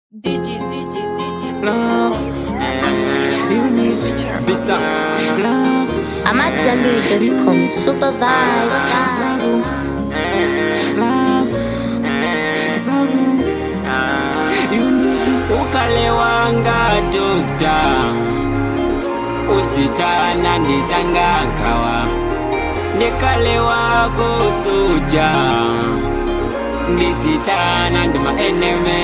Digit, digit, digit. Love, you need besides love. I'm at Zenberry.com. Super vibe. Zabu, love, Zabu, you need to. ukalewanga dokta udzitana ndizanga nkhawa ndikalewako soja ndizitana ndi maeneme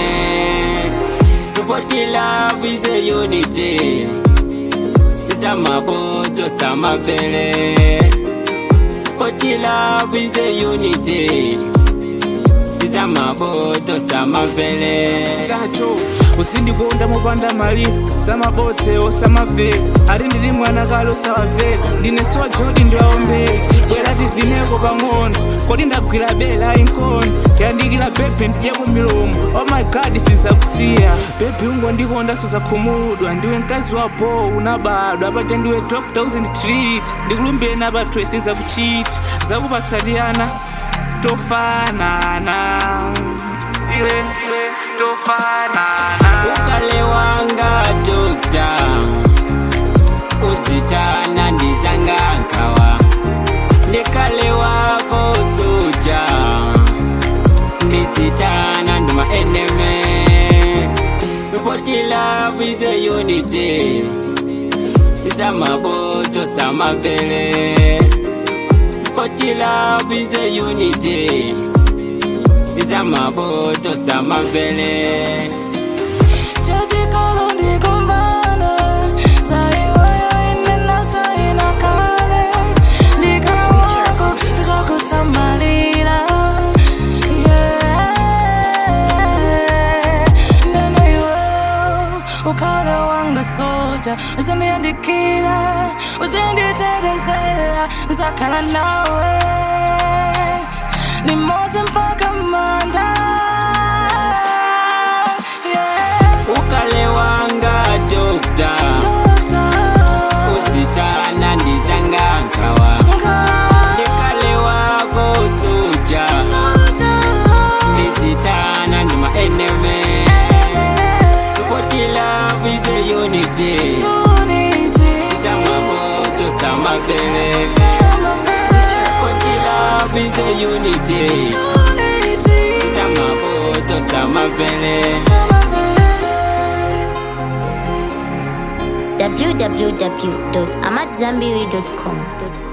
tupotila bwize unity samaboto samapele potila bwize unity samaboto samapele tacho usindikonda mopanda mali samabotse osamaveka ari ndiri mwana kale osawaveka ndine sowa jodi ndiwaombeka bwera tivineko pang'ono kodi ndagwira bela inkono tiyandikira bebe ndiyeko milomo oh my god sizakusiya bebi ungondikonda suzakhumudwa ndiwe mkazi wa bo unabadwa apaja ndiwe dokta uzinditreat ndikulumbire napatwe sizakuchiti zakupatsatiyana tofanana iwe iwe tofanana ukalewanga dokta udzitana ndizanga nkhawa ndikalewako soja ndizitana ndi maeneme potila bwize unity samaboto samapele potila bwize unity samaboto samapele uzandiandikira uzanditetezela nzakhala nawe nimodzi mpaka manda yeah. ukalewanga dokta udzitana ndizanga nkhawa ndikalewako soja ndizitana ndi maeneme potila bwize unity samaboto samapele potila bwize unity samaboto samapele www.amatzambiri.com.